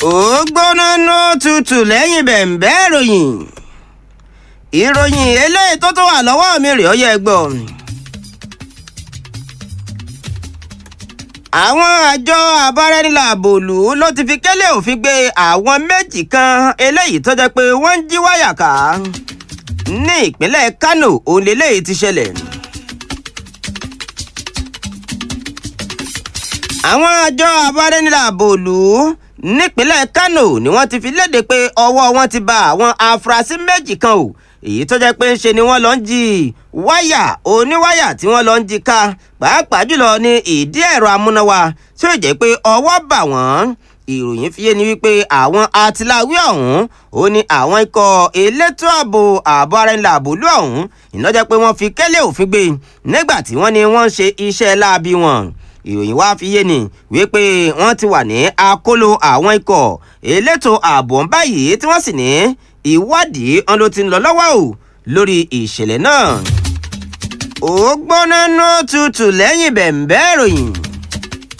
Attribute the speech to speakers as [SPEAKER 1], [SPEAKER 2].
[SPEAKER 1] ó gbóná ná tutù lẹ́yìn bẹ̀ǹbẹ́ ìròyìn ìròyìn eléyìí tó tó wà lọ́wọ́ mi rèé ó yẹ gbọ́. àwọn àjọ abáraẹnilàbòlù ló ti fi kélé òfin gbé àwọn méjì kan eléyìí tó jẹ́ pé wọ́n ń jí wáyà ká ní ìpínlẹ̀ Kánò òun lélẹ́yìí ti ṣẹlẹ̀. àwọn àjọ abáraẹnilàbòlù nípínlẹ̀ Kánò ni wọ́n ti fi léde pé ọwọ́ wọn ti ba àwọn afurasí méjì kan o èyí tó jẹ́ pé ń ṣe ni wọ́n lọ ń jí wáyà oníwáyà tí wọ́n lọ ń jí ká pàápàá jùlọ ní ìdí ẹ̀rọ amúnáwá tí ó jẹ́ pé ọwọ́ bà wọ́n ìròyìn fi yé ni wípé àwọn atiláwí ọ̀hún ó ní àwọn ikọ̀ elétò ààbò ààbò ara ẹni làbòlú ọ̀hún ìnájẹ́ pé wọ́n fi kẹ́lẹ́ òfin gbé nígbà tí wọ́n ní wọ́n ń ṣe iṣẹ́ láabi wọn ìròyìn wá fi yé ni wípé wọ́n ti wà ní akóló àwọn ikọ̀ elétò ààbò ń báyìí tí wọ́n sì ní ìwádìí ọ̀n ló ti ń lọ lọ́wọ́ o lórí ìṣẹ̀lẹ̀ náà. ó gbóná ná tutù lẹ́yìn bẹ̀ǹbẹ́ ìròyìn.